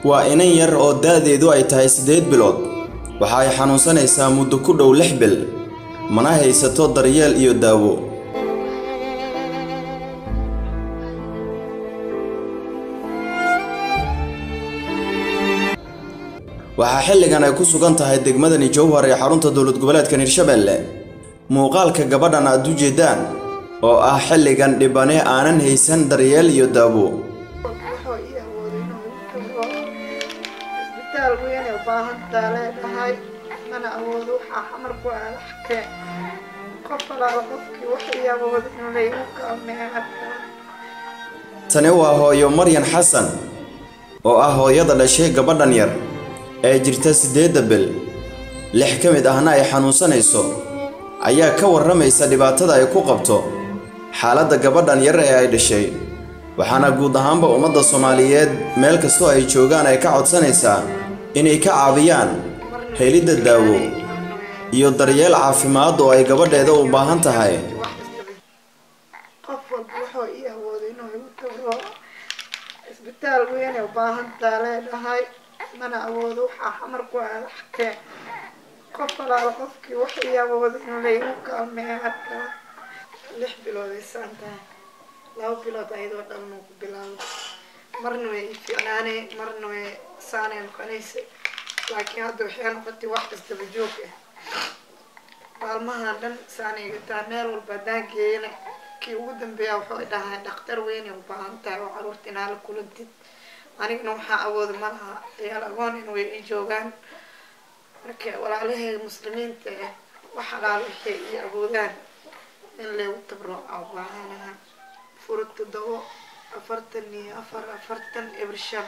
waa inan yar oo da'deedu ay tahay siddeed bilood waxa ay xanuunsanaysaa muddo ku dhow lix bil mana haysato daryeel iyo daawo waxaa xilligan ay ku sugan tahay degmadani jowhar ee xarunta dowlad goboleedkan hirshabelle muuqaalka gabadhan aad u jeedaan oo ah xilligan dhibane aanan haysan daryeel iyo daawo wuxuu ii awooday inuu igu tago isbitaal weyn ee baahantaa leedahay mana awoodo waxaa xamar ku aada xakee qof alaala qofkii wax ii awooda inuu laygu kaalmeeyo arkaa tani waa hooyo maryan xasan oo ah hooyada dhashay gabadhan yar ee jirta siddeedda bil lix ka mid ahna ay xanuunsanayso ayaa ka warramaysa dhibaatada ay ku qabto xaaladda gabadhan yar ee ay dhashay waxaana guud ahaanba ummadda soomaaliyeed meel kastoo ay joogaan ay ka codsanaysaa inay ka caawiyaan helidda daawo iyo daryeel caafimaad oo ay gabadheeda u baahan tahay qof walba wuxuu ii awooday inuu igu tago isbitaal weyn ee baahantaa leedahay mana awoodo waxaa xamar ku aada xakee qof alaala qofkii wax ii awooda inuu laygu kaalmeeyo arkaa lix bilood ay saan tahay laba bilood ayadoo dhalnuu ku bilaabo marna way ii fiicnaanay marna way saanay noqonaysa laakiin hadda waxay noqotay wax kastaba joog ah maalmahan dhan saanay gataa meel walba haddaan geeyana kii ugu dambeeya wuxuu dhahay dhakhtar weyn ay u baahan tahay oo caruurta inaa la kulantid anigana waxaa awooda ma laha ciyaal agoon in way ii joogaan marka walaalahayga muslimiinta ah wax alaal waxay ii awoodaan in lagu tabrooca u baahanaha furo toddobo afartan iyo afar afartan ibir shan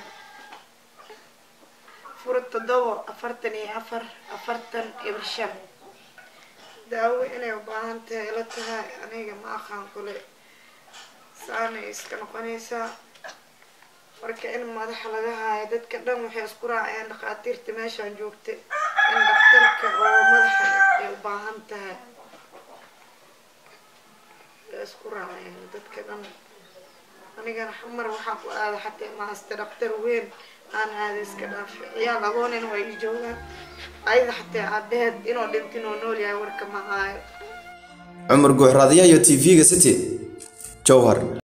furo toddobo afartan iyo afar afartan ibir shan daawo inay u baahan tahay la tahay aniga ma aqaan kule saanay iska noqonaysaa marka in madaxa laga haayo dadka dhan waxay isku raaceen dhakhaatiirta meeshaan joogta in dhakhtarka oo madaxa ay u baahan tahay ay isku raaceen dadka dhan anigana xamar waxaa ku aada xataa mahasta dhakhtar weyn aan aada iska dhaafi ciyaal agoonin waa ii joogaan ayada xataa aabaheed inuu dhintin oo nool yahay warka ma haayo cumar guuxraadyayo t v-ga city jowhar